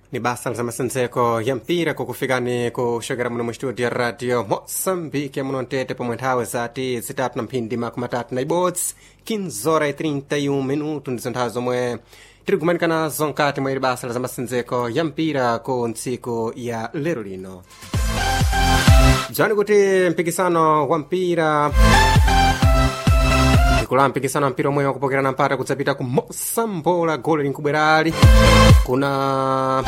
ni basa la masanzeko ya mpira kukufikani kuxokera muno mu studio ya radio moçambique muno ntete pomwe nthawe zati zitatu na mphindi makumi atatu na ibodzi 15 hora e 31 minuto ndizo nthawi zomwe tiri kumanika nazo nkati mwa ili basa la masanzeko ya mpira ku ntsiku ya lero lino dzwani kuti mpikisano wa mpira ikula mpikisano wa mpira omwe wakupokerana mpata kudzapita ku mosambola goli linkubwerali kuna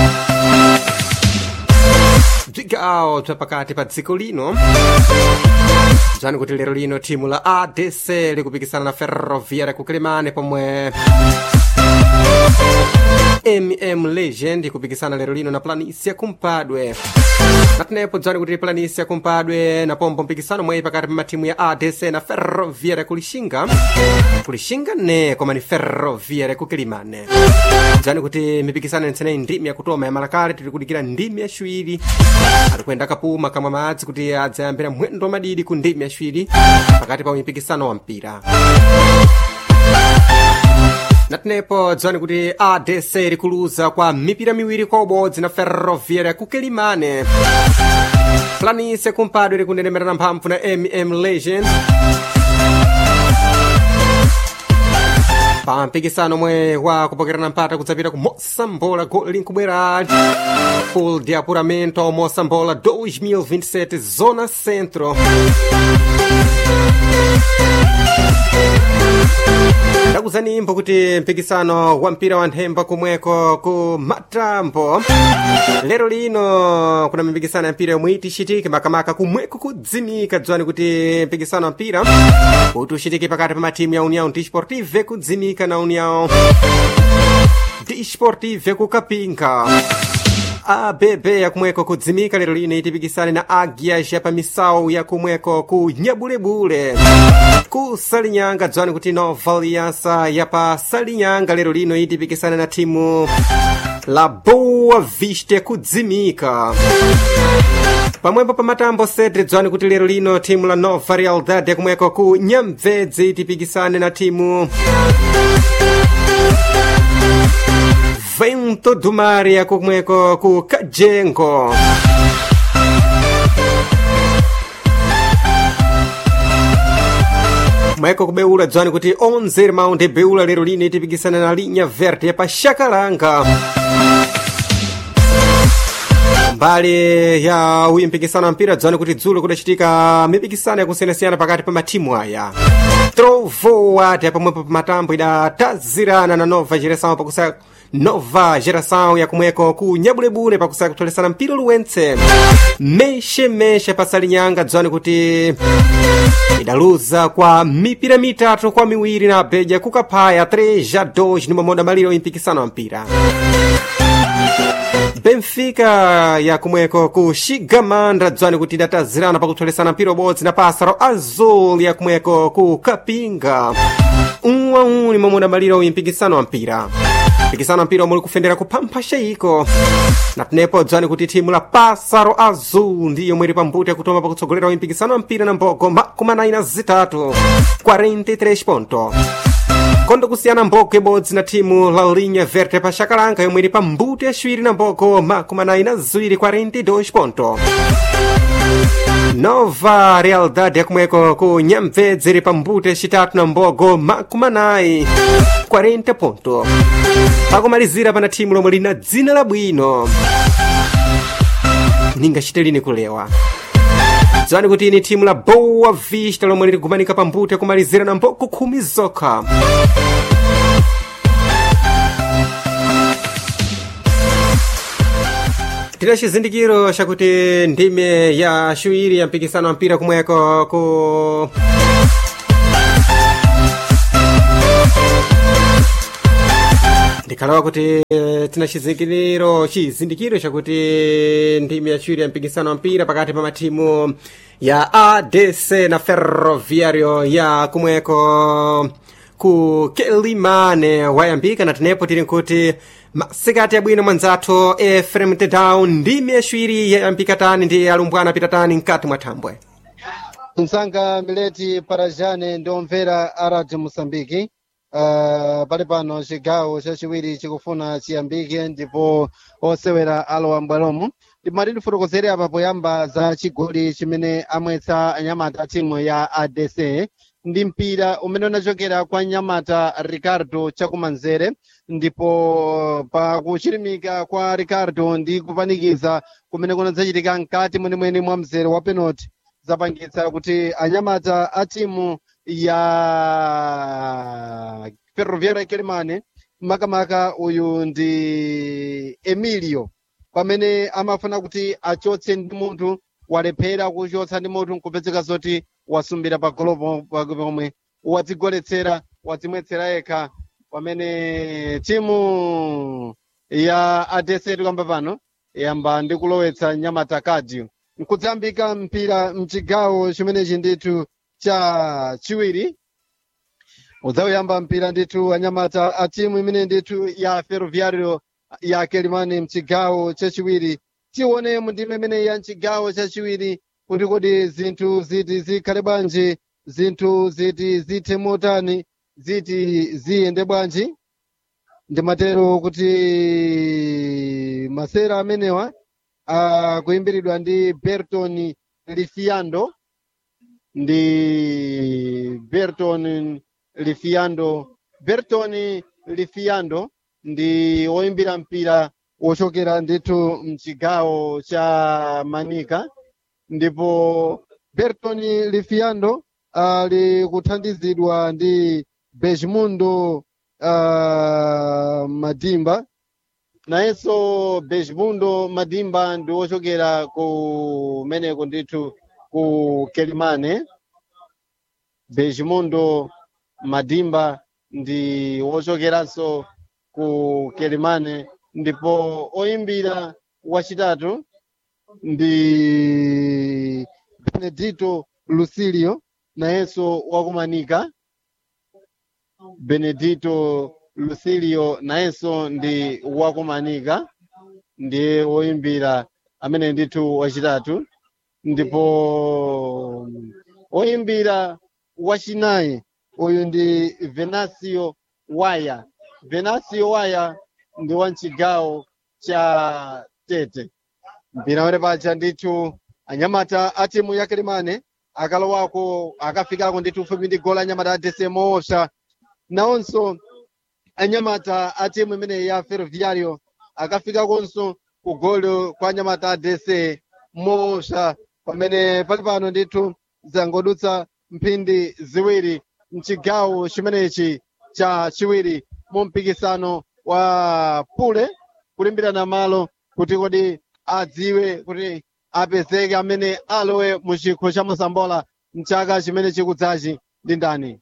bzigawo bza pakati pa dziko lino bzani kuti lero lino thimu la adc likupikisana na ferroviária ku kilimane pomwe mm legend ikupikisana lero lino na planisia kumpadwe natenepo dzani kuti planisia kumpadwe na pombo mpikisano mweyi pakati pa matimu ya adc na ferroviária kulixinga kulixinga ne koma ni ferroviária ku kilimane dzani kuti mipikisano yentseneyi ndimi yakutoma ya malakale tiri kudikira ndimi yaciwiri atikuyenda kapuma kamwa madzi kuti adzayambira mwendo wa madidi ku ndimi yaciwiri pakati pa mipikisano wa mpira natenepo dzani kuti adc likuluza kwa mipira miwiri kwa ubodzi na ferroviária ku kilimane planise kumpadwe likunenemerana mphamvu na mm legend pa mpikisano omwe wa kupokerana mpata kudzapita ku mosambola goli linkubwera full de apuramento mosambola 2027 zona centro ndakuzanimbo kuti mpikisano wa mpira wa nthemba kumweko ku matambo lero lino kuna mipikisano ya mpira yomwe itixitike makamaka kumweko kudzimika dzwani kuti mpikisano wa mpira kuti uxitike pakati pa matimu ya união desportive kudzimika na união desportive kukapinga abb yakumweko kudzimika lero lino itipikisane na agias ya pamisau yakumweko ku nyabulebule ku salinyanga dzwani kuti nova aliança ya pa salinyanga lero lino itipikisane na timu la boa vista kudzimika pamwepo pa matambo sedre dzwani kuti lero lino timu la nova realidade yakumweko ku nyamvedzi itipikisane na timu vento do mar yakumweko ku kajengo mweko kubeula dzwani kuti 11 irmão de beula lero lino itipikisana na linha verde ya pa xakalanga mbali ya uyi mpikisano wa mpira dzwani kuti dzulo kudacitika mipikisano yakusiyanasiyana pakati pa matimu aya trovoa ati pamwepo pa matambo idatazirana na nova geração pakusa nova geração yakumweko ku nyabulebule pakusaka kutolesana mpira luwentse mexemeshe pasalinyanga dzwani kuti idaluza kwa mipira mitatu kwa miwiri na beja kukaphaya 3 a 2 ni mamoda maliro impikisano wa mpira benfica yakumweko ku xigamandra dzwani kuti idatazirana pakutolesana mpira ubodzi na pasaro azul yakumweko ku kapinga um a um ni mamoda maliro impikisano wa mpira mpikisano wa mpira omwe likufendera kuphampha xeiko natenepo dzwani kuti thimu la pasaro azul ndi yomwe ili pambuto yakutoma pakutsogolera mpikisano wa mpira na mbogo makumi anayi na zitatu 43 ponto kondo kusiyana mboko ibodzi na thimu la linha verde pa xakalanga yomwe ili pambuto yaciwiri na mboko makumi anayi na ziwiri 42 ponto nova realidade yakumweko ku nyamvedzi ili pambuto yacitatu na mbogo makumi anayi 40 ponto pakumalizira pana thimu lomwe lina dzina labwino ningachite lini kulewa dzwani kuti ini thimu la boa vista lomwe liligumanika pambuto yakumalizira na mboko khumi zokha tira chizindikiro chakuti ndime ya ciwiri ya mpikisano wa mpira kumweko ku ndikhalawa kuti eh, tina chizindikiro chizindikiro chakuti ndime yaciwiri ya mpikisano wa mpira pakati pa matimu ya adc na ferroviario ya kumweko ku kelimane wayambika na tenepo tili nkuti masikati abwino mwanzathu efrem tedown ndime yaciwiri yayambika tani ndi alumbwana apita tani mkati mwa thambwe msanga mileti parajane ndiomvera a radio moçambique uh, pali pano chigawo chachiwiri chikufuna chiyambike ndipo osewera alowa mbwalomo timati tifotokozere apa poyamba za chigoli chimene amwetsa anyamata timu ya adc ndi mpira umene unachokera kwa nyamata ricardo chakumanzere ndipo pa kuchirimika kwa ricardo ndi kupanikiza kumene kunadzachitika mkati mwenemwene mwa mzere wa penalty zapangitsa kuti anyamata a timu ya ferroviaria kelemane makamaka uyu ndi emilio pamene amafuna kuti achotse ndi munthu walephera kuchotsa ndi munthu nkupezeka zoti wasumbira pa golopo pomwe wadzigoletsera wadzimwetsera yekha pamene timu ya adese tikamba pano yamba ndi kulowetsa nyamata kadi nkudzayambika mpira mchigawo chimenechi ndithu cha chiwiri udzawuyamba mpira ndithu anyamata a timu imene ndithu ya ferroviario ya kelimani mchigawo chachiwiri tione mundime imene ya mchigawo chachiwiri kuti kodi zinthu ziti zikhale bwanji zinthu ziti zithe motani ziti ziyende bwanji ndimatero kuti masera amenewa akuyimbiridwa ndi berton lifiando ndi berton lifiando berton lifiando ndi woyimbira mpira wochokera ndithu mchigawo cha manika ndipo berton lifiando ali kuthandizidwa ndi besmundo uh, madimba nayenso besmundo madimba ndi wochokera kumeneko ndithu ku kelimane besmundo madimba ndi wochokeranso ku kelimane ndipo oyimbira wachitatu ndi benedito lucilio nayenso wakumanika benedito lucilio nayenso ndi wakumanika ndiye woyimbira amene ndithu wachitatu ndipo woyimbira wachinayi uyu ndi venasio waya venasio waya ndi wa mchigawo cha tete mpira wene paja ndithu anyamata a timu ya kelimane akalowako akafikako ndithu fupi ndi golo anyamata adese moopsa nawonso anyamata a timu imene ya ferroviario akafikakonso ku golo kwa anyamata adese moopsa pamene pali pano ndithu zangodutsa mphindi ziwiri mchigawo chimenechi cha chiwiri mu mpikisano wa pule kulimbirana malo kuti kodi adziwe kuti apezeke amene alowe mu chikho cha mosambola mchaka chimene chikudzachi ndi ndani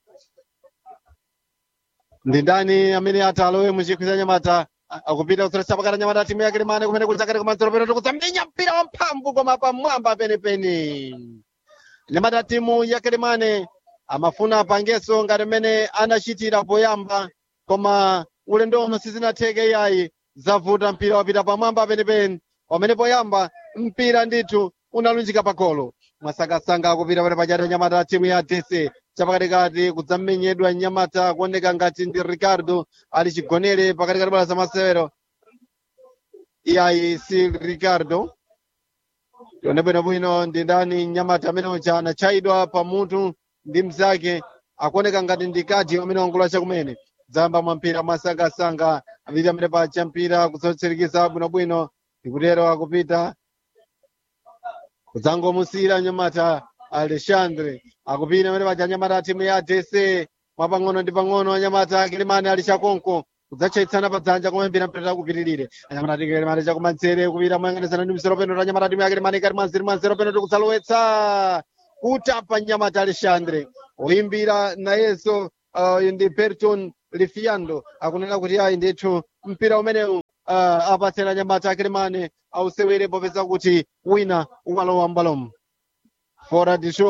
ndi ndani amene ati alowe mu chikho cha nyamata akupita kusoletsa pakati nyamata timu ya kelemane kumene kudzakati kumanzero peno tikudzamenya mpira wamphamvu koma pamwamba penepeni nyamata timu ya kelemane amafuna apangenso ngati mmene anachitira poyamba koma ulendo uno sizinatheke yayi zavuta mpira wapita pamwamba penepeni pamene poyamba mpira ndithu unalunjika pagolo mwasakasanga akupita pene pachati nyamata timu ya dc chapakatikati kudzamenyedwa nyamata kuoneka ngati ndi ricardo ali chigonere pakatikati bwalo la masewero iyayi si ricardo tione bwinobwino ndi ndani nyamata amene uja anachayidwa pamutu ndi mzake akuoneka ngati ndi kadi amene wangula chakumene dzamba mwa mpira mwasangasanga apita amene pacha mpira kuzotsirikiza bwinobwino ndikutero akupita kudzangomusiyira nyamata alexandre akupita amene pacha nyamata timu ya dc mwapang'ono ndi pang'ono anyamata kelemane ali chakonko kudzachayitsana padzanja koma mpira mpira kupitirire anyamata kelemane chakumanzere kupita moyang'anizana ndi mzero peno anyamata timu ya kelemane ikati mwanziri mwanzero peno tikudzalowetsa kutapa nyamata alexandre oyimbira nayenso uh, ndi berton lifiando akunena kuti ayi ndithu mpira umenewu uh, apatsera nyamata akelemane ausewere popeza kuti wina umalowa mbalomo fora de jogo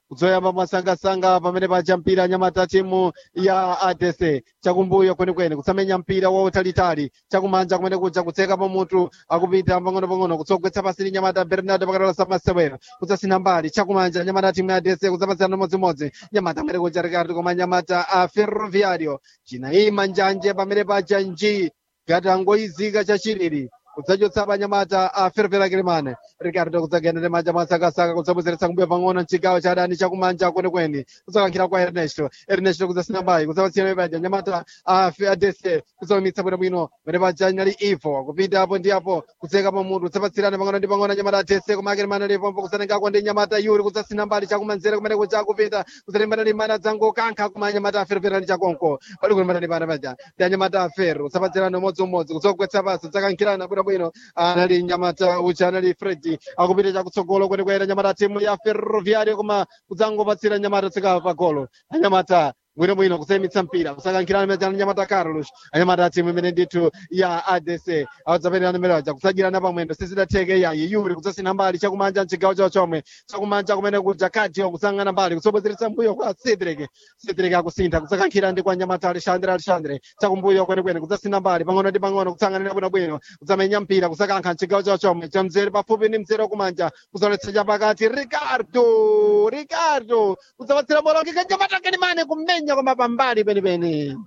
kudzoyamba mwasangasanga pamene paja mpira anyamata timu ya adc chakumbuyo kwenikweni kusamenya mpira wautalitali chakumanja kumene kuja kutseka pamutu akupita pang'ono-pang'ono kutsogwetsa pasiri nyamata bernardo pakatola samasewero kudzasina mbali chakumanja nyamata timu ya adc kudzapatsirana modzimodzi nyamata kumene kuja ricardo koma nyamata a ferroviario chinayima njanje pamene paja nji ngati angoyizika chachiriri kudzachotsa panyamata a fervera kilimane ricardo kudzagendere manja mwasakasaka kudzabwezeretsa kumbuyo pang'ono mchigawo cha adani chakumanja kwenikweni kudzakankhira kwa ernesto ernesto kudzasina mbayi kudzapatsira paja nyamata a adc kudzaumitsa bwinobwino pamene paja inali ivo kupita apo ndi apo kudzeka pamutu kudzapatsirana pang'ono ndi pang'ono nyamata adc koma akilimane lipompo kudzatengako ndi nyamata yuri kudzasina mbali chakumanzere kumene kuja kupita kudzalimbana limbana dzangokankha kuma nyamata a fervera ndi chakonko pali kulimbana limbana paja ndi anyamata a ferro kudzapatsirana umodziumodzi kudzogwetsa pasi dzakankhirana bwinobwino anali nyamata ucha anali fredi akupita chakutsogolo kwenikweni nyamata timu ya ferroviario koma kudzangopatsira nyamata tsika pagolo anyamata bwinobwino kusayimitsa mpira kusakankhirana meza nyamata carlos anyamata timu imene ndithu ya adc adzapeterana meraja kusagirana pamwendo sizidatheke yayi yuri kudzasina mbali chakumanja mchigawo chawo chomwe chakumanja kumene kuja kadio kusangana mbali kusobwezeretsa mbuyo kwa cedric cedric akusintha kusakankhira ndi kwa nyamata alexandre alexandre chakumbuyo kwenikweni kudzasina mbali pang'ono ndi pang'ono kutsanganira bwinobwino kudzamenya mpira kusakankha mchigawo chawo chomwe chamzere pafupi ndi mzere wakumanja kuzoletsa chapakati ricardo ricardo kudzapatsira bola kika nyamata kelimane kumenya koma pambali penipeni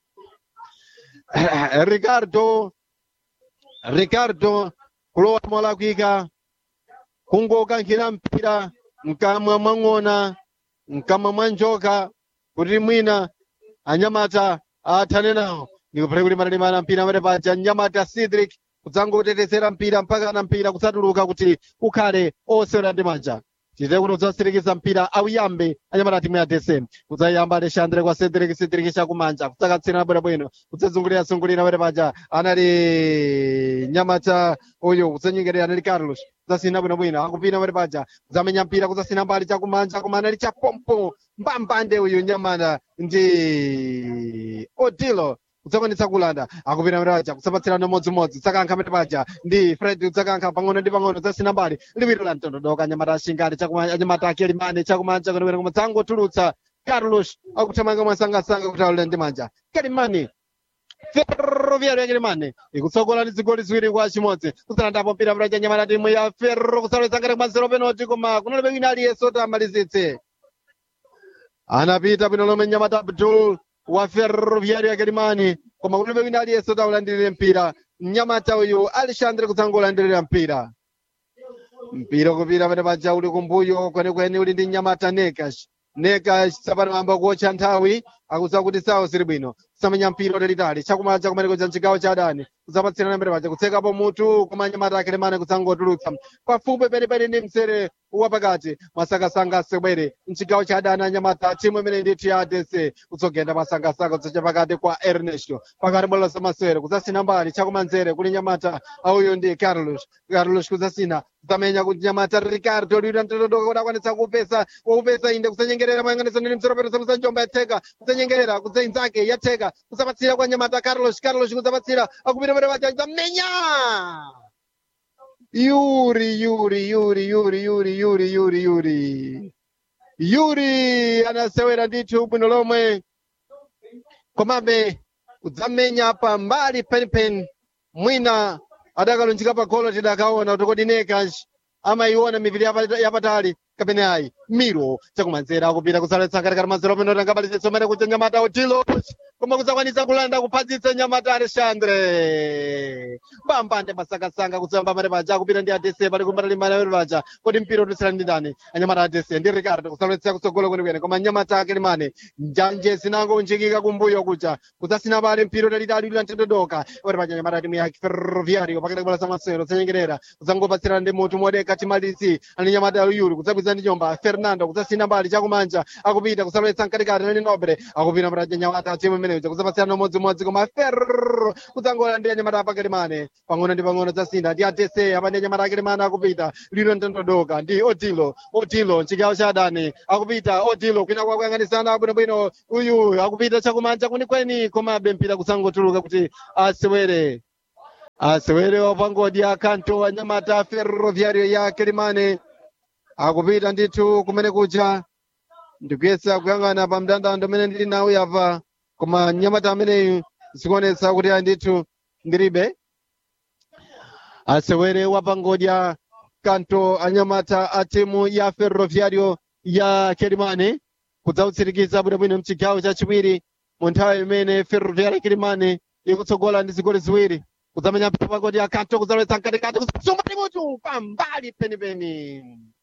ricardo ricardo kulowa molakwika kungokankhira mpira mkamwa mwang'ona mkamwa mwa njoka kuti mwina anyamata athane nawo ndikupere kuti matalimana mpira amene paja nyamata cedric kudzangotetezera mpira mpaka na mpira kusatuluka kuti ukhale osewera ndi manja tite kuti udzasirikiza mpira auyambe anyamata timu ya dsm kudzayamba alexandre kwa cedric cedric chakumanja kudzakatsirana bwinobwino kudzazungulira-zungulira amene paja anali nyamata uyu kudzanyengerera anali carlos kudzasina bwinobwino akupina amene paja kudzamenya mpira kudzasina mbali chakumanja koma anali chapompo mbambande uyu nyamata ndi odilo kudzakwanitsa kulanda akupita mraja kusapatsirana modzimodzi dzakankha mete paja ndi fred kudzakankha pang'ono ndi pang'ono dzasina mbali liwiro la mtondodoka anyamata ashingale anyamata akelimane chakumanja kwenikweni koma dzangotulutsa carlos akuthamanga mwasangasanga kuti alole ndi manja kelimane ferroviario ya kelimane ikutsogola ndi zigoli ziwiri kwa chimodzi kusalandapo mpira mraja anyamata timu ya ferro kusalowetsa ngati kwa zero penalty koma kunalibe wina aliyense kuti amalizitse anapita bwino lomwe nyamata abdul wa ferroviario ya kelimani koma kulibe wina aliyense kuti aulandirire mpira mnyamata uyu alexandre kudzangolandirira mpira mpira kupita pene paja uli kumbuyo kwenikweni uli ndi nyamata nekas nekas tsapano amba kuotcha nthawi akudziwa kuti sawo zili bwino kusamenya mpira utalitali chakumanja kumene kuja mchigawo cha adani kudzapatsirana mbere paja kutsekapo mutu koma nyamata akelemane kudzangotulutsa pafupi penipeni ndi msere wapakati masakasanga asewere mchigawo cha adani anyamata timu imene ndithu ya adc kudzogenda masakasaka kudzacha pakati kwa ernesto pakati bwalo lamasewero kudzasina mbali chakumanzere kuli nyamata auyu ndi carlos carlos kudzasina kudzamenya kuti nyamata ricardo liwira mtotodoka kuti akwanitsa kupesa kupesa inde kudzanyengerera mayang'anizo ndi msero peto samusa njomba yatheka kudzanyengerera kudzainzake yatheka kudzapatsira kwa nyamata carlos carlos kudzapatsira akupita pene paja kudzamenya Yuri, Yuri, Yuri, Yuri, Yuri, Yuri, Yuri, Yuri. Yuri anasewera ndithu bwino lomwe komabe kudzamenya pa mbali penipeni mwina adakalunjika pa golo tidakaona kuti kodi nekas amayiona mipiri yapa- yapatali kapena ayi miro chakumanzera akupita kusaletsa katikati mazero peno tangabalitsa umene kuja nyamata utilo koma kudzakwanisa kulanda kuphadzitsa nyamata alexandre mbambande masakasanga kutsamba mare paja akupita ndi adese pali kumbata limbana yori paja kodi mpira udusira ndi ndani anyamata adese ndi ricardo kusaletsa kutsogolo kwenikweni koma nyamata ake limane njanje zinango unjikika kumbuyo kuja kudzasina pale mpira utalitali ulira mtendodoka ori paja nyamata timu ya ferroviario pakati kubola samasero zanyengerera kudzangopatsirana ndi mutu modeka timalizi ani nyamata yuri kudzabwiza ndi nyomba fernando kudzasina mbali chakumanja akupita kusaletsa mkatikati nani nobre akupita mraja nyamata timu imeneyo kudzapatsirana umodzimodzi koma ferro kudzangolandira nyamata apakelimane pang'ono ndi pang'ono dzasina ndi adese apande nyamata akelimane akupita lino mtendodoka ndi odilo odilo mchigawo cha adani akupita odilo kwina kwakuyang'anisana bwinobwino uyu akupita chakumanja kwenikweni komabe mpira kudzangotuluka kuti asewere asewere wapangodi akanto anyamata ferroviario ya kelimane akupita ndithu kumene kuja ndikuyesa kuyang'ana pa mndandanda amene ndili nawo yapa koma nyamata ameneyu zikuonetsa kuti andithu ndilibe asewere wapangodya kanto anyamata a timu ya ferroviario ya kelimane kudzautsirikiza bwinobwino mchigawo chachiwiri mu nthawi imene ferroviario kelimane ikutsogola ndi zigoli ziwiri kudzamenya mpito pagodya kanto kudzalowetsa mkatikati kusumba timutu pambali penipeni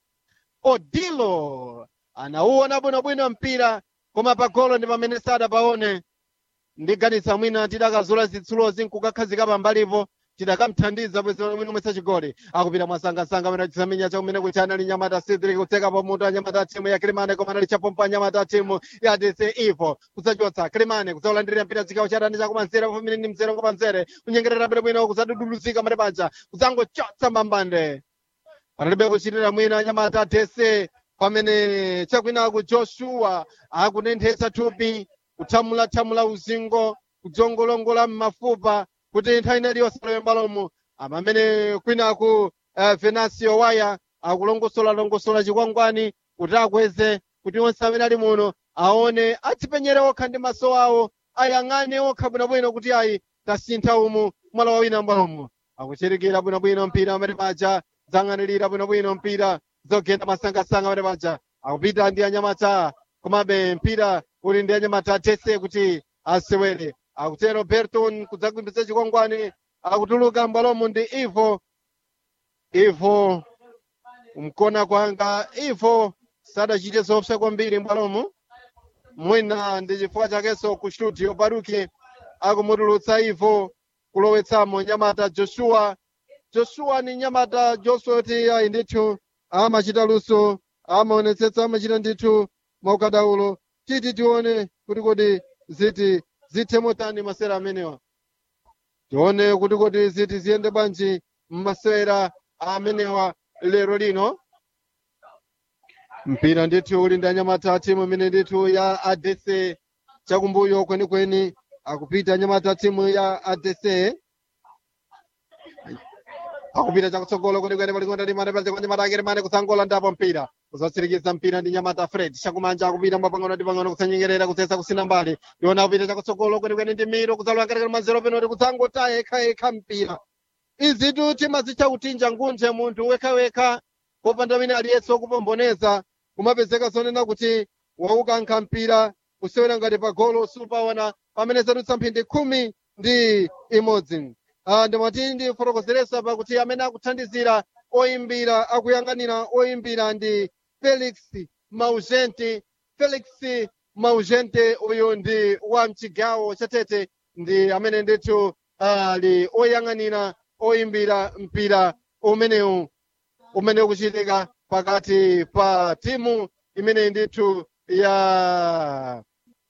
odilo anauona bwinobwino mpira koma pagolo ndi pamene sadapaone ndiganisa mwina tidakazula zitsulozi nkukakhazika pambalipo tidakamthandiza bwino mwesa chigoli akupita mwasangasanga amene chisamenya chakumene kuti anali nyamata cedric kutseka pamutu anyamata timu ya kilimane koma anali chapompo anyamata timu ya dc ivo kudzachotsa kilimane kudzaulandirira mpira chigawo cha dani chakumanzere pamene ndi mzere ngopanzere kunyengerera bwinobwino kudzaduduluzika mare paja kudzangochotsa mbambande panalibe kuchitira mwina anyamata dc pamene chakwinaku joshua akunenthetsa thupi kuthamula-thamula uzingo kudzongolongola m'mafupa kuti nthawi inali yosalowe mbalomo amene kwinaku uh, venasio waya akulongosola-longosola chikwangwani kuti akweze kuti onse amene ali muno aone adzipenyere okha ndi maso awo ayang'ane okha bwinobwino kuti ayi tasintha umu mwala wawina mbalomo akuchirikira bwinobwino mpira amene paja zang'anirira bwinobwino mpira zogenda masangasanga amene paja akupita ndi anyamata komabe mpira uli ndi anyamata atese kuti asewere akutero berton kudzakumbitsa chikwangwani akutuluka mbalomo ndi ivo ivo mkona kwanga ivo sadachite zoopsa kwambiri mbalomo mwina ndi chifukwa chakenso ku studio baruki akumutulutsa ivo kulowetsamo nyamata joshua joshua ni nyamata joshua kuti ayi ndithu amachita luso amaonetsetsa amachita ndithu maukadaulo titi tione kuti kodi ziti zithe motani masera amenewa tione kuti kodi ziti ziyende bwanji mmasera amenewa lero lino mpira ndithu uli ndi anyamata timu imene ndithu ya adc chakumbuyo kwenikweni akupita anyamata timu ya adc akupita chakutsogolo kwenikweni palikonda ndi mane paja kwanyamata akere mane kusangola ndapo mpira kuzotsirikiza mpira ndi nyamata fred chakumanja akupita mwapang'ono ndi pang'ono kusanyengerera kutsesa kusina mbali ndiona akupita chakutsogolo kwenikweni ndi miro kudzalowa katikati mazero penoti kudzangota yekhayekha mpira izitu timazitcha kutinja ngunthe munthu wekhawekha popanda wina aliyense wokupomboneza kumapezeka zonena kuti waukankha mpira kusewera ngati pagolo supaona pamene zadutsa mphindi khumi ndi imodzi Ah, ndimati ndifotokozeresa pakuti amene akuthandizira oyimbira akuyang'anira oyimbira ndi felix maugente felix maugente uyu ndi wa mchigawo chatete ndi amene ndithu ali oyang'anira oyimbira mpira umenewu umene ukuchitika pakati pa timu imene ndithu ya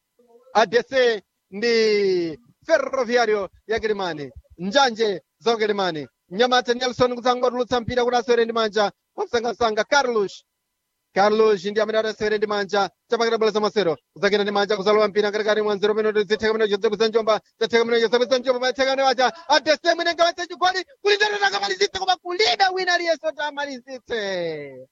adc ndi ferroviario ya kilimani njanje za kilimani nyamata nelson kudzangotulutsa mpira kuti asewere ndi manja wamsangasanga carlos carlos ndi amene atasewere ndi manja chapakati bola zamasero kudzakena ndi manja kuzalowa mpira katikati mwa nzero peno zitheka mene joseph njomba zatheka mene joseph njomba matheka mene wacha adese mwine ngawetse chigoli kulindatota akamalizitse koma kulibe wina aliyense kuti amalizitse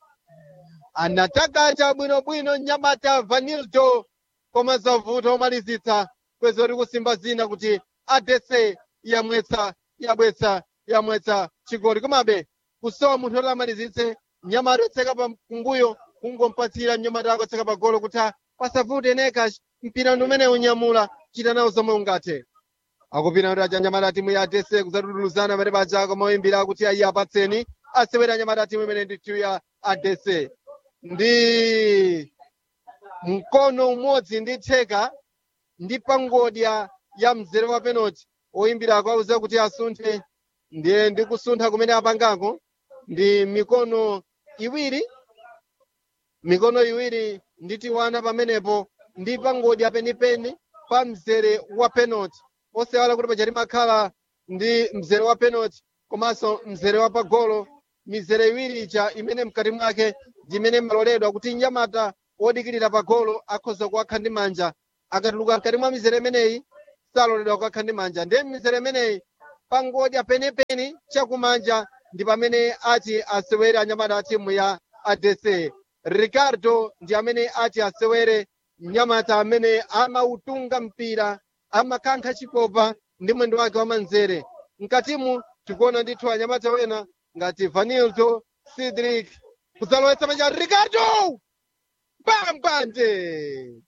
anataka bwinobwino nyamata vanildo koma zavuta omalizitsa kwezi oti kusimba zina kuti adese yamwetsa yabwetsa yamwetsa chigoli komabe kusowa munthu oti amalizitse nyamata otseka pa kumbuyo kungompatsira mnyamata ako otseka pa golo kuti pasavute neka mpira ndi umene unyamula chita nawo zomwe ungathe akupita kuti aja nyamata timu ya adese kudzatutuluzana pamene paja koma oyimbira kuti ayi apatseni asewera nyamata timu imene ndi timu ya adese ndi mkono umodzi ndi theka ndi pangodya ya mzere wa penalty oyimbirako auza kuti asunthe ndiye ndi kusuntha kumene apangako ndi mikono iwiri mikono iwiri ndi tiwana pamenepo ndi pangodya penipeni pa mzere wa penalty osewala kuti paja timakhala ndi mzere wa penalty komanso mzere wa pagolo mizere iwiri ija imene mkati mwake ndi imene imaloledwa kuti nyamata wodikirira pagolo akhoza kuwakha ndi manja akatuluka mkati mwa mizere imeneyi saloledwa kukakha ndi manja ndiye mizere imeneyi pangodya penipeni chakumanja ndi pamene ati asewere anyamata a timu ya adc ricardo ndi amene ati asewere mnyamata amene amautunga mpira amakankha chipopa ndi mwendo wake wamanzere mkatimu tikuona ndithu anyamata wena ngati vanildo cedric kudzalowetsa manja ricardo bambande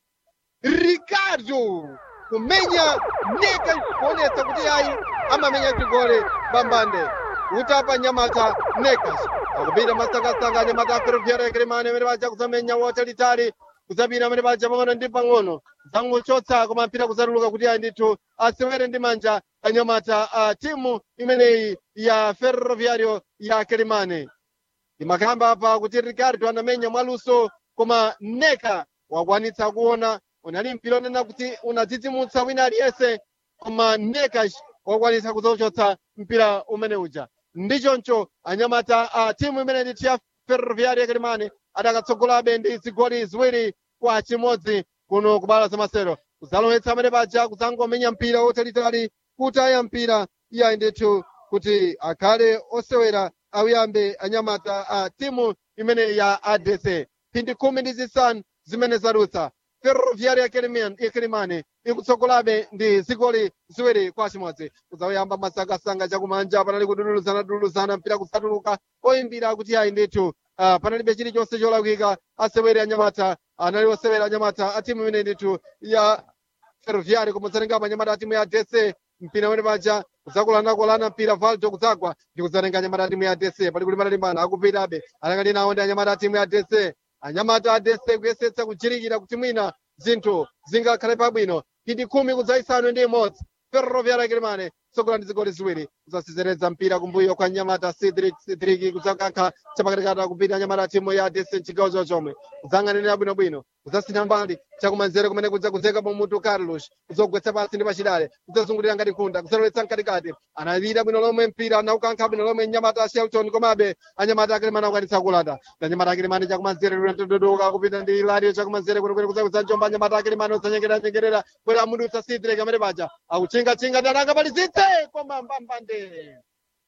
ricardo kumenya neka kuonetsa kuti ayi amamenya chigole bambande utapa nyamata nekas akupita masangasanga anyamata aferovyera ekeremane amene paja kuzamenya watalitali kuzapita amene paja pang'ono ndi pang'ono zangochotsa koma mpira kuzatuluka kuti ayi ndithu asewere ndi manja anyamata a timu imeneyi ya ferroviario ya kelimane imakamba apa kuti ricardo anamenya mwaluso koma neka wakwanitsa kuona unali mpira onena kuti unadzidzimutsa wina aliyense koma neka wakwanitsa kuzochotsa mpira umene uja ndi choncho anyamata a timu imene ndithu ya ferroviario ya kelimane adakatsogolabe ndi zigoli ziwiri kwa chimodzi kuno kubala zamasero kuzalowetsa amene paja kuzangomenya mpira wotalitali kutaya mpira iyayi ndithu kuti akhale osewera awiyambe anyamata a timu imene ya adc phindi khumi ndi zisanu zimene zadutsa ferroviaria ya kelimane ikutsogolabe ndi zigoli ziwiri kwa chimodzi kudzawuyamba masangasanga chakumanja panali kududuluzana duduluzana mpira kusatuluka oyimbira kuti ayi ndithu uh, panalibe chilichonse cholakwika asewere anyamata anali osewera anyamata a timu imene ndithu ya ferroviaria kumudzatengapo anyamata a timu ya dc mpira umene paja kudzakulanakulana mpira valdo kudzagwa ndi kudzatenga anyamata a timu ya dc pali kuti panalimbana akupitabe anakati nawo ndi anyamata a timu ya dc anyamata a dc kuyesetsa kuchirikira kuti mwina zinthu zingakhale pabwino phindi khumi kudzayisanu ndi imodzi ferroviaria kelimane tsogola ndi zigoli ziwiri kudzasizereza mpira kumbuyo kwa nyamata cedric cedric kudzakankha chapakatikati akupita anyamata a timu ya dc mchigawo chochomwe kudzang'anirira bwinobwino kudzasintha mbali chakumanzere kumene kudza kudzeka pamutu carlos kudzogwetsa pasi ndi pachidale kudzazungulira ngati khunda kudzalowetsa mkatikati analira bwino lomwe mpira anaukankha bwino lomwe nyamata a shelton komabe anyamata akelemane akwanitsa kulanda na nyamata akelemane chakumanzere linatododoka kupita ndi ilario chakumanzere kwenekwene kudzakudza njomba anyamata akelemane odzanyengeranyengerera kwera amudutsa sidrek amene paja akuchingatchinga ndi anakapalizitse koma mbambande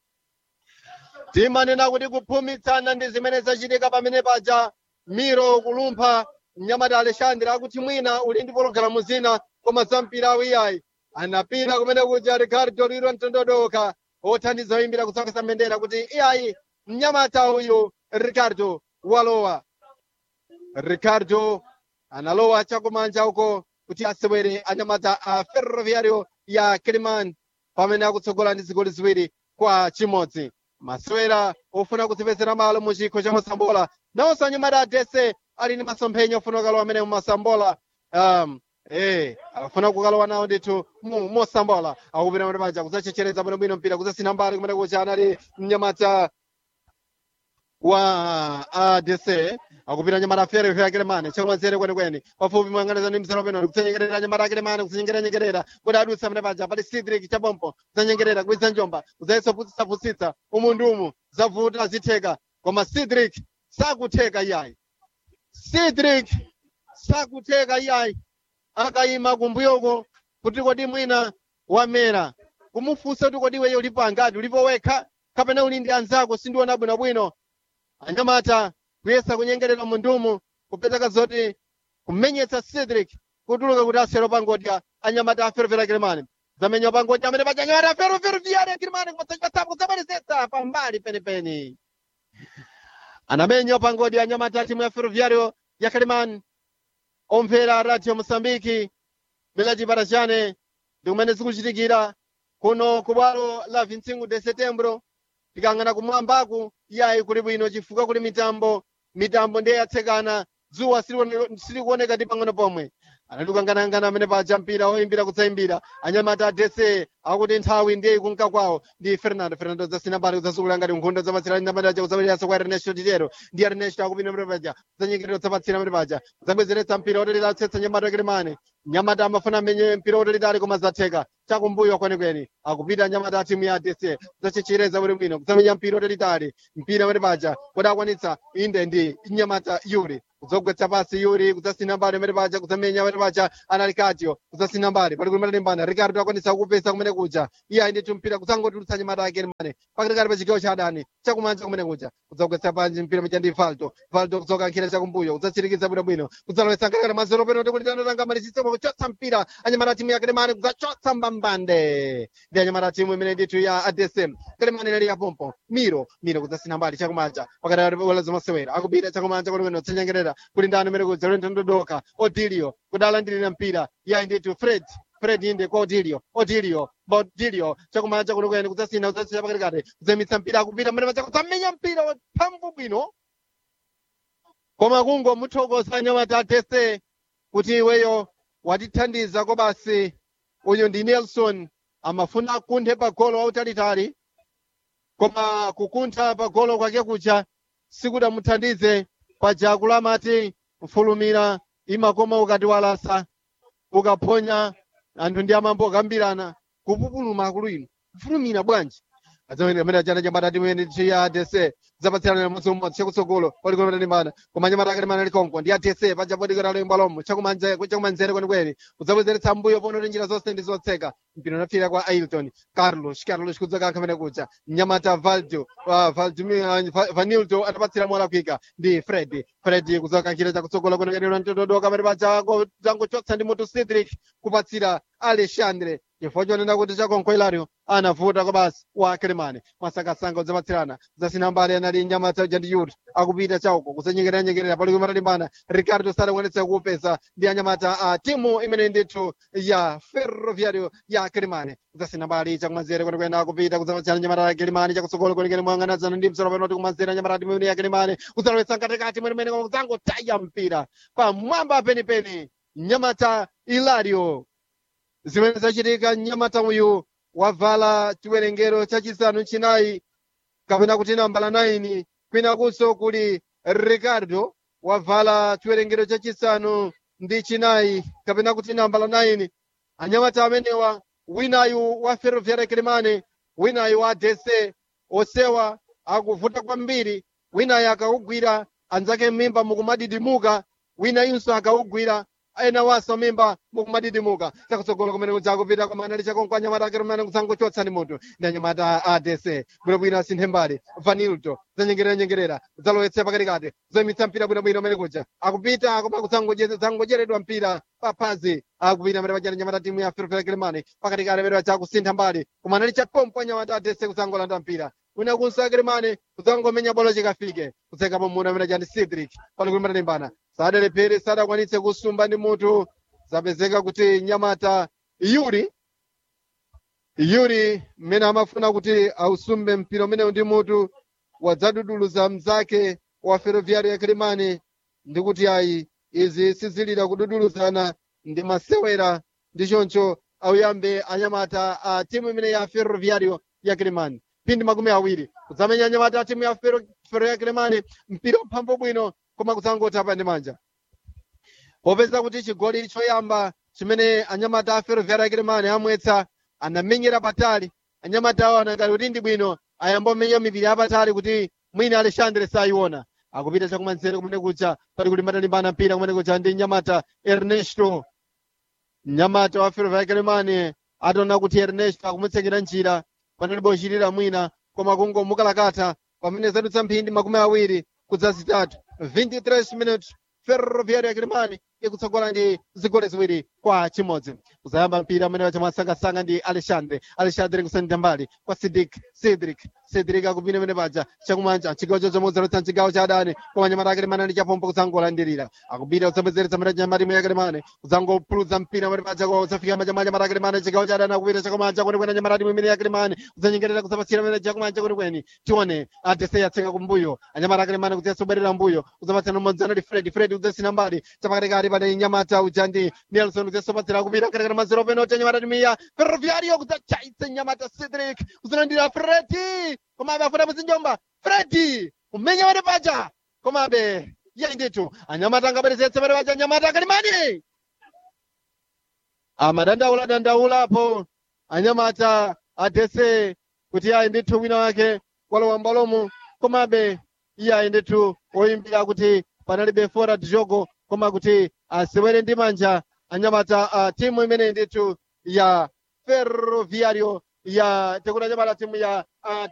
timanena kuti kuphumitsana ndi zimene zachitika pamene paja miro kulumpha mnyamata alexandre akuti mwina uli ndi pologalamu zina koma za mpira awiyayi anapita kumene kuja ricardo liro mtondodoka othandiza oyimbira kutsakasa mbendera kuti iyayi mnyamata uyu ricardo walowa ricardo analowa chakumanja uko kuti asewere anyamata a ferroviario ya kiliman pamene akutsogola ndi zigoli ziwiri kwa chimodzi masewera ofuna kudzipezera malo mu chikho cha masambola nawonso anyamata a dc ali ndi masomphenya ofuna kukalowa amene mumasambola um, eh afuna kukalowa nawo ndithu mu- mosambola akupita pamene paja kudzachechereza bwinobwino mpira kudzasintha mbali kumene kucha anali mnyamata wa adc akupita nyamata fere fere akelemane chakumanzere kwenikweni pafupi moyang'anizana ndi mzero peno kudzanyengerera nyamata akelemane kudzinyengeranyengerera kuti adutsa pamene paja pali sidrik chabompo kudzanyengerera kubisa njomba kudzayesa kupusitsapusitsa umu ndi umu zavuta zitheka koma sidrik sakutheka iyayi sidrik sakutheka iyayi akayima kumbuyoko kuti kodi mwina wamera kumufunsa kuti kodi iweyo ulipo angati ulipo wekha kapena uli ndi anzako sindiona bwinobwino anyamata kuyesa kunyengerera mundumu kupezeka zoti kumenyetsa cedric kutuluka kuti asero pangodya anyamata aferofero kilimani zamenywa pangodya amene paja anyamata aferofero viyare kilimani kumatsachipatsapo kudzamalizetsa pambali penipeni anamenywa pangodya anyamata timu ya ferroviario ya kilimani omvera radio mosambiki bila chipata chane ndi kumene zikuchitikira kuno ku bwalo la 25 de setembro tikang'ana kumwambaku iyayi kuli bwino chifukwa kuli mitambo mitambo ndiye yatsekana dzuwa silikuone- silikuoneka ndi pang'ono pomwe anatikanganangana amene paja mpira oyimbira kudzayimbira anyamata adese akuti nthawi ndiye ikunka kwawo ndi fernando fernando zasina mbali kudzasukula ngati nkhondo zapatsira nyamata aja kudzapitiriranso kwa ernesto titero ndi ernesto akupita amene paja kudzanyeketera kudzapatsira amene paja kudzabwezeretsa mpira otalita atsetsa nyamata akelemane nyamata amafuna amenye mpira otalitali koma zatheka chakumbuyo kwenikweni akupita nyamata a timu ya adc kudzachichereza bwinobwino kudzamenya mpira otalitali mpira amene paja kodi akwanitsa inde ndi nyamata yuri kudzogwetsa pasi yuri kudzasina mbali amene paja kudzamenya amene paja anali katio kudzasina mbali pali kuti matalimbana ricardo akwanisa kupesa kumene kuja iye ayi ndithu mpira kudzangotulutsa nyamata ake mane pakatikati pa chigawo cha adani chakumanja kumene kuja kudzagwetsa panji mpira mecha ndi valdo valdo kudzoka nkhira chakumbuyo kudzatsirikiza bwinobwino kudzalowetsa nkhakati mazero peno kuti kuti anotangamalichisemo kuchotsa mpira anyamata timu ya kelemane kudzachotsa mbambande ndi anyamata timu imene ndithu ya adsm kelemane inali yapompo miro miro kudzasina mbali chakumanja pakati wala zomasewera akupita chakumanja kwenekwene kutsanyengerera kuti ndani umene kudza lento ndodoka odilio kudalandirira mpira yayi ndithu fred fred inde kwa odilio odilio odilio chakumanja kwenekwene kudzasina kudzasina pakatikati kudzamitsa mpira akupita mmene pacha kudzamenya mpira waphamvu bwino koma kungo muthokoza nyamata tese kuti iweyo watithandiza ko basi uyu ndi nelson amafuna kunthe pa golo wautalitali koma kukuntha pa golo kwake kucha sikudamuthandize paja akulamati mfulumira imakoma ukati walasa ukaphonya anthu ndi amambo akambirana kupupuluma akulu ino kufulumira bwanji amene achana chambata timene chiya dese zapatsirana mudzi umodzi chakutsogolo palikona matalimbana koma nyamata akalimana likonko ndi adese paja podikira loimba lomwe chakumanzere kwenikweni kudzabwezeretsa mbuyo pono kuti njira zonse ndi zotseka mpira unafira kwa ailton carlos carlos kudzoka kamene kuja nyamata valdo uh, vanildo atapatsira mola kwika ndi fred fred kudzoka nkhira chakutsogolo kwenikweni ntododoka pamene paja zangochotsa ndi moto cedric kupatsira alexandre chifukwa chonena kuti chakonko ilario anavuta kwa basi wa kelemane masakasanga udzapatsirana zasina mbali anali nyamata uja ndi yut akupita chauko kusanyengereranyengerera palikwi matalimbana ricardo sadakwanitsa kuupeza ndi anyamata a timu imene ndithu ya ferroviario ya kelemane kudzasina mbali chakumanzere kwenekwene akupita kudzapatsirana nyamata ya kelemane chakutsogolo kwenikweni moyang'anazana ndi msoro panoti kumanzere anyamata timu imene ya kelemane kudzalowetsa mkatikati mwenemwene koma kudzangotaya mpira pamwamba penipeni nyamata ilario zimene zachitika mnyamata uyu wavala chiwerengero chachisanu chinayi kapena kuti nambala 9 kwinakunso kuli ricardo wavala chiwerengero chachisanu ndi chinayi kapena kuti nambala 9 anyamata amenewa winayu wa ferroviaria kilimane winayu wa dc osewa akuvuta kwambiri winayu akawugwira anzake m'mimba mukumadidimuka winayunso akawugwira ena waso mimba mukumadidimuka chakutsogolo kumene kudzakupita koma anali chakonko anyamata ake rumene kudzangochotsa ndi munthu ndi anyamata a adc bwinobwino asinthe mbali vanilto zanyengerera-nyengerera kudzalowetsa pakatikati zoyimitsa mpira bwinobwino umene kuja akupita koma kudzangocheredwa mpira paphazi akupita amene pachani nyamata timu ya ferroviaria kilimani pakatikati amene pacha kusintha mbali koma anali chapompo anyamata adc kudzangolanda mpira wina kunsakirimani kudzangomenya bolo chikafike kutsekapo munthu amene chani cedric pali kuti matalimbana sadalephere sadakwanitse kusumba ndi munthu zapezeka kuti nyamata yuri yuri mmene amafuna kuti ausumbe mpira umenewu ndi mutu wadzaduduluza mzake wa ferroviaria ya kilimani ndi kuti ayi izi sizilira kududuluzana ndi masewera ndi choncho auyambe anyamata a timu imene ya ferroviario ya kilimani phindi makumi awiri kudzamenya anyamata a timu ya ferro ya kilimani mpira uphambo bwino koma kudzangotapa ndi manja popeza kuti chigoli choyamba chimene anyamata a ferroviaria ya kilimani amwetsa anamenyera patali anyamata awo anangati kuti ndi bwino ayambomenya mipira yapatali kuti mwina alexandre sayiona akupita chakumanzere kumene kucha pali kuti matalimbana mpira kumene kucha ndi nyamata ernesto mnyamata wa ferroviaria ya kilimani ataona kuti ernesto akumutsekera njira panalibe ochitira mwina koma kungomukalakatha pamene zadutsa mphindi makumi awiri kudza zitatu 23 minutes ferroviaria ya kilimani ikutsogola ndi zigoli ziwiri kwa chimodzi kuzayamba mpira amene wachamwasangasanga ndi alexandre alexandre kusendera mbali kwa sidik cedric cedric akupina mene paja chakumanja chigawo chochomozerotsa mchigawo cha adani koma nyamata akalemane ndi chapompo kudzangolandirira akupita kudzabwezeretsa mene nyamatimu yakalemane kudzangopuludza mpira mene paja kudzafika majamanja nyamata akalemane chigawo cha adani akupita chakumanja kwenikweni nyamatimu imene yakalemane kudzanyengerera kudzapatsira mene chakumanja kwenikweni tione adese yatseka kumbuyo anyamata akalemane kudzatsobwerera mbuyo kudzapatsira mmodzi anali fred fred kudzasina mbali chapakatikati pane nyamata uja ndi nelson kudzasopatsira kupita katikati mazero penoti anyamata timiya ferroviario kudzachaitsa nyamata cedric kuzilandira fredi komabe afuna muzinjomba fredi kumenya pene paja komabe yeyi ndithu anyamata angabwerezetse pene paja anyamata akalimani amadandaula dandaulapo anyamata adese kuti ayi ndithu wina wake walowa mbalomo komabe iye ayi ndithu oyimbira kuti panalibe fora jogo koma kuti asewere ndi manja anyamata uh, timu imene ndithu ya ferroviario ya tikuti anyamata timu ya uh,